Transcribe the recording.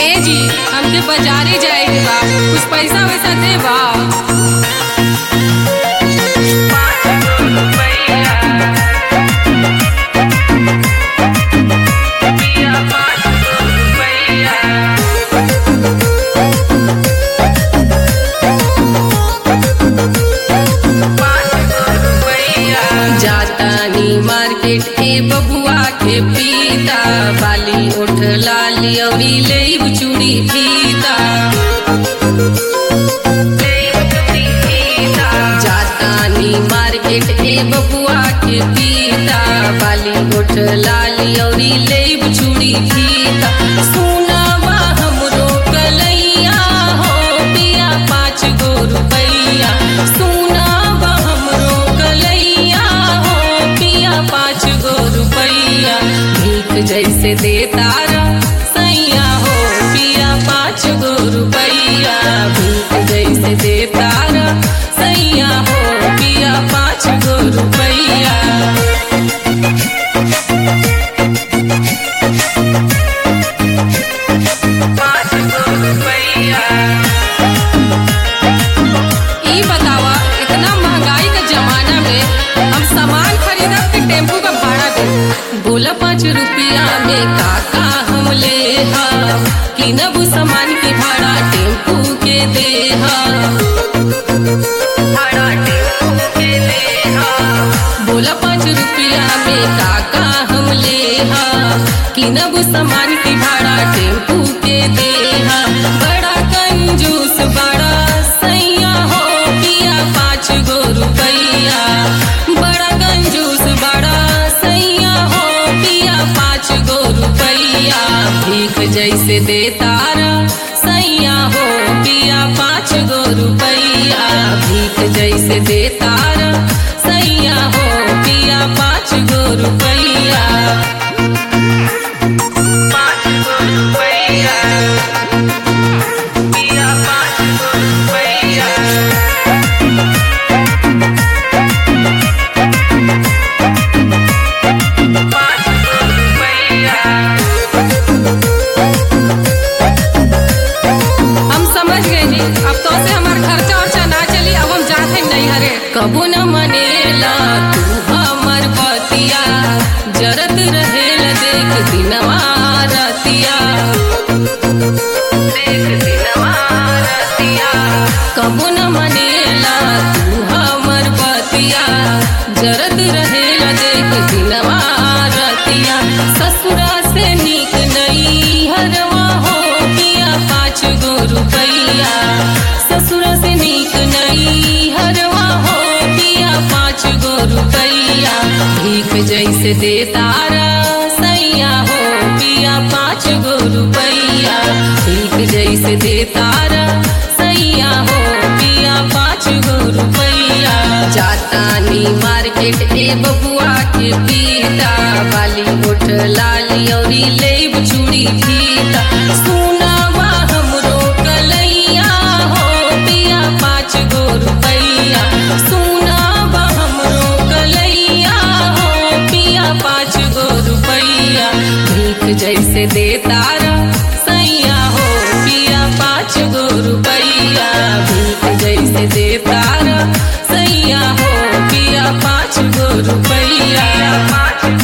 ए जी हमके बाजारे जाए के बा कुछ पैसा वैसा दे बा जातानी मार्केट ए बबुआ के पीता बाली उठ लाली अवरी ले चूड़ी फीता जातानी मार्केट ए बबुआ के पीता बाली उठ लाली अवरी ले चूड़ी फीता सुनावा हमरो कलैया हो पिया पाँच गो रुपैया सुनावा हमरो कलैया हो पिया पाँच गो रुपैया भीख जैसे दे तारा सैया हो पिया पाँच गो रुपैया भीख जैसे दे तारा सैया हो पिया पाँच गो रुपैया ई बतावा इतना महंगाई के जमाना में हम सामान खरीदब के टेम्पू का भाड़ा दे बोला पाँच रुपया में काका हम ले हम किनब सामान के भाड़ा टेम्पू के दे हम बोला पाँच रुपया में काका हम ले हम किनब सामान के भाड़ा टेम्पू के दे हम बड़ा कंजूस बड़ा सैया हो पिया पाँच गो रुपैया बड़ा कंजूस बड़ा सैया हो पिया पाँच गो रुपैया भीख जैसे दे तारा सैया हो पिया पाँच गो रुपैया भीख जैसे दे तारा सैया हो पिया पाँच गो रुपैया पाँच गो रुपैया पिया पाँच गो रुपैया पाँच गो रुपैया हम समझ गए जी अब तो से हमार खर्चा वर्चा ना चली अब हम जाते नहीं हरे कबू न मनेला तू हमर बतिया जरत रहेल देख दिनवा रतिया देख दिनवा रतिया कबू न मनेला तू हमर बतिया जरत रहेल देख दिनवा रतिया ससुरा से नीक नई हरवा हो पिया पाँच गो रुपैया ससुरा से नीक नई हरवा हो पिया पाँच गो रुपैया भीख जैसे दे तारा सैया हो पिया पाँच गो रुपैया भीख जैसे दे तारा सैया हो पिया पाँच गो रुपैया जातानी मार्केट ए बबुआ के पीता बाली उठ लाली औरी लेब चूड़ी फीता सुनावा हमरो कलैया हो पिया पाँच गो रुपैया सुनावा हमरो कलैया हो पिया पाँच गो रुपैया भीख जैसे दे तारा सैया हो पिया पाँच गो रुपैया भीख जैसे दे तारा सैया हो पिया पाँच गो रुपैया पाँच